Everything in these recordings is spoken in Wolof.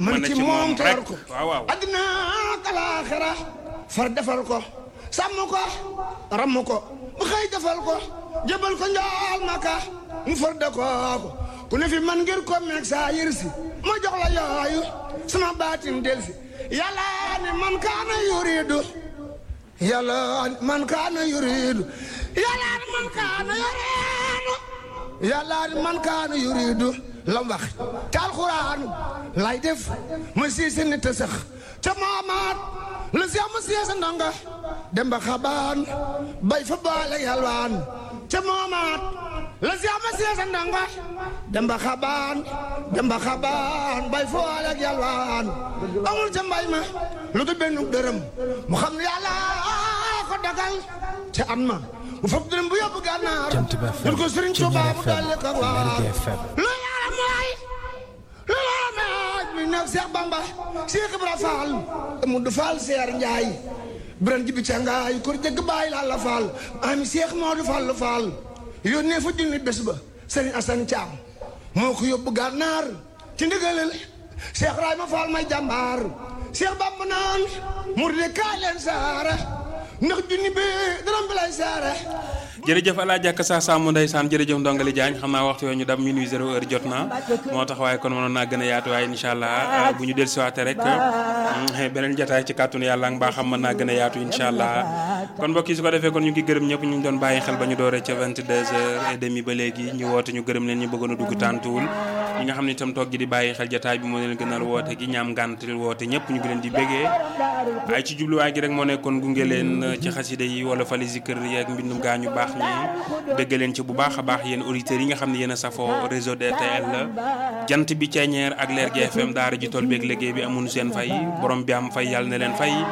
man ci moom te war ko waaw waaw addina ak alaaxira far defal ko sàmm ko ramm ko bu xëy defal ko jëbal ko njaal maka mu far de kooku ku ne fi man ngir ko meeg saa yërsi ma jox la yooyu sama baatin delsi yàlla ne man kaana yuridu yàlla man kaana yuridu yàlla ne man kaana yuridu yàlla ne man kaana yuridu lam wax te alxuraan lay def ma siisi nit a sax ca maamaat la si am siisa ndonga dem ba xabaan bay fa baale yalwaan ca maamaat la si am siisa ndonga dem ba xabaan dem ba xabaan bay fa baale yalwaan amul ca mbay ma lu dul benn dërëm mu xam ne yàlla ko dagal ca at ma mu fab dërëm bu yóbbu gànnaar Jant ba FM, jël ko Sëriñ Tuubaa mu Junior daldi ko FM, waar Lergui FM. lu yàlla mooy lu yàlla mooy mi nekk Seex Bamba Seex Ibra Faal mu du Faal Seer Njaay biran jibi ca ngaay kur jëgg bàyyi la la Faal ami Seex Moodu Faal Faal yónnee fa junni bés ba Sëriñ Asan Caam moo ko yóbbu gànnaar ci ndigalal Seex Rayma Faal may jàmbaar Seex Bamba naan mur de kaay leen saara ndax junni bi dërëm bi lay saara jërëjëf Alaaji Ak sa sàmm ndeysaan jërëjëf ndongali Diagne xam naa waxtu yooyu ñu dab minuit zéro heure jot na moo tax waaye kon mënoon naa gën a yaatu waaye incha allah bu ñu del siwaate rek beneen jataay ci kàttanu yàlla ak mbaa xam mën naa gën a yaatu incha allah kon mbokk yi su ko defee kon ñu ngi gërëm ñëpp ñu ngi doon bàyyi xel ba ñu dooree ca 22 heures et demi ba léegi ñu woote ñu gërëm leen ñu bëggoon a dugg tàntuwul ñi nga xam ne itam toog gi di bàyyi xel jataay bi moo leen gënal woote gi ñaam ngàntil woote ñëpp ñu ngi leen di bégee ay ci jubluwaay gi rek moo nekkoon gunge leen ci xasida yi wala fali zikër yi ak mbindum gaa ñu baax ñi dégg leen ci bu baax a baax yéen auditeurs yi nga xam ne yéen a safoo réseau DTL jant bi ceeñeer ak Lergui FM daara ji tool beeg liggéey bi amuñu seen fay borom bi am fay yàlla na leen fay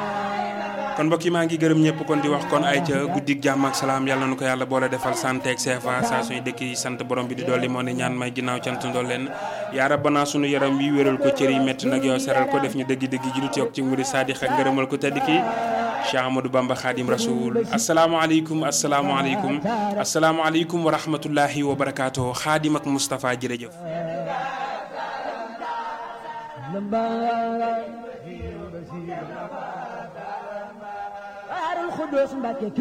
kon mbokk yi maa ngi gërëm ñëpp kon di wax kon ay ca guddig jàmm ak salaam yàlla na ko yàlla boole defal santé ak CFA saa suñu dëkk yi sant borom bi di dolli moo ne ñaan may ginnaaw cant ndool leen yaa rabbana sunu yaram wi wéral ko cër yi métti nag yow seral ko def ñu dëgg-dëgg ji lu teew ci nguri saadix ak ngërëmal ko tedd ki Cheikh Amadou Bamba Khadim Rasoul asalaamaaleykum asalaamaaleykum asalaamaaleykum wa rahmatullahi wa barakaatu Khadim ak Moustapha jërëjëf. Daarul Xudoos Mbàkke